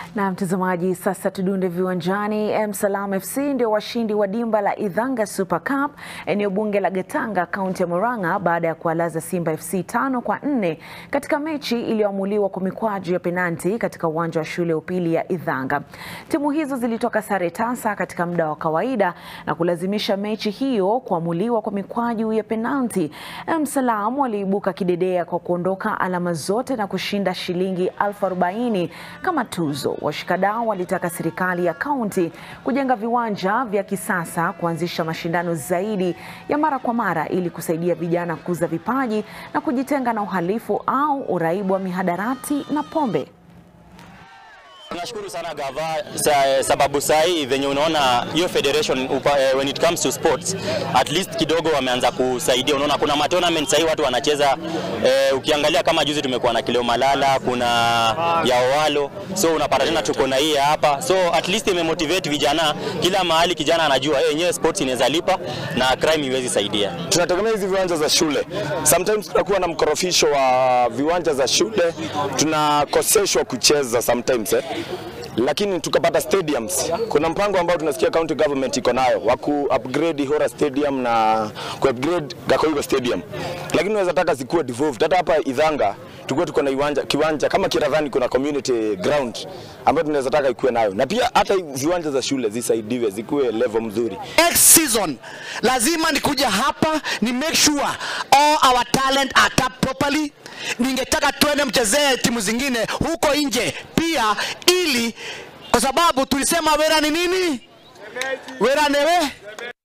Na mtazamaji, sasa tudunde viwanjani. Msalam FC ndio washindi wa dimba la Idhanga Super Cup eneo bunge la Gatanga, kaunti ya Murang'a baada ya kuwalaza Simba FC tano kwa nne katika mechi iliyoamuliwa kwa mikwaju ya penalti katika uwanja wa shule ya upili ya Idhanga. Timu hizo zilitoka sare tasa katika muda wa kawaida na kulazimisha mechi hiyo kuamuliwa kwa mikwaju ya penalti. Msalam waliibuka kidedea kwa kuondoka alama zote na kushinda shilingi elfu arobaini kama tuzo. Washikadau walitaka serikali ya kaunti kujenga viwanja vya kisasa, kuanzisha mashindano zaidi ya mara kwa mara ili kusaidia vijana kukuza vipaji na kujitenga na uhalifu au uraibu wa mihadarati na pombe. Tunashukuru sana gava sa, sababu saa hii venye unaona hiyo federation upa, eh, when it comes to sports at least kidogo wameanza kusaidia. Unaona kuna ma tournament sahii watu wanacheza eh, ukiangalia kama juzi tumekuwa na Kileo Malala, kuna ya Owalo, so unapata tena tuko na hii hapa, so at least imemotivate vijana kila mahali. Kijana anajua eh, yenyewe sports inaweza lipa na crime iwezi saidia. Tunategemea hizi viwanja za shule, sometimes tunakuwa na mkorofisho wa viwanja za shule, tunakoseshwa kucheza sometimes eh lakini tukapata stadiums. Kuna mpango ambao tunasikia county government iko nayo wa ku upgrade Ihora Stadium na ku upgrade Gakoigo Stadium, lakini unaweza taka zikuwe devolved. Hata hapa Idhanga tukuwe tuko na kiwanja, kiwanja kama Kiradhani kuna community ground ambayo tunaweza taka ikuwe nayo, na pia hata viwanja za shule zisaidiwe zikuwe level mzuri. Next season lazima nikuja hapa ni make sure all our talent are tapped properly. Ningetaka tuende mchezee timu zingine huko nje pia, ili kwa sababu tulisema wera ni nini? Wera newe